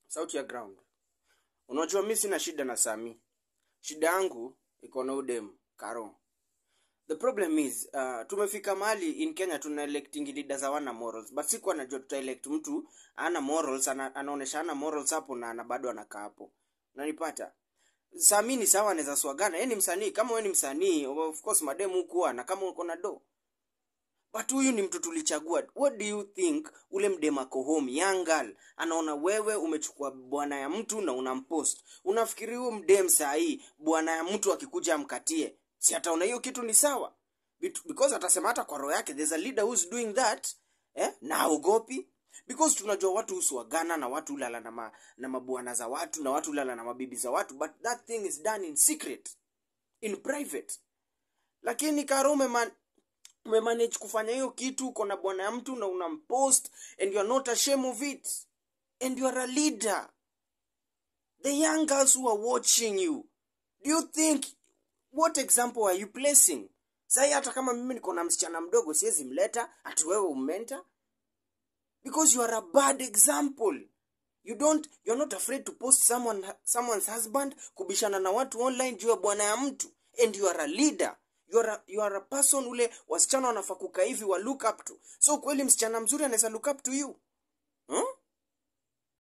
sauti ya ground unajua mi sina shida na sami shida yangu iko na udem karo the problem is uh, tumefika mahali in kenya tuna electing leaders hawana morals but sikuwa najua tutaelect mtu ana morals ana, anaonesha ana morals hapo na ana bado anakaa hapo nanipata sami ni sawa anaweza swagana yeye ni msanii kama wewe ni msanii of course mademu hukuwa na kama uko na do but huyu ni mtu tulichagua what do you think ule mdemako home young girl anaona wewe umechukua bwana ya mtu na unampost unafikiri huyo mdem sahii bwana ya mtu akikuja amkatie si ataona hiyo kitu ni sawa Bit- because atasema hata kwa roho yake there's a leader who's doing that eh? na aogopi because tunajua watu huswagana na watu ulala na, ma, na mabwana za watu na watu ulala na mabibi za watu but that thing is done in secret in private lakini karo umeman, umemanage kufanya hiyo kitu uko na bwana ya mtu na unampost and you are not ashamed of it and you are a leader the young girls who are watching you do you think what example are you placing sai hata kama mimi niko na msichana mdogo siwezi mleta ati wewe ummenta because you are a bad example you don't you're not afraid to post someone someone's husband kubishana na watu online juu ya bwana ya mtu and you are a leader you are a, you are a person ule wasichana wanafaa kukaa hivi wa look up to so kweli msichana mzuri anaweza look up to you huh?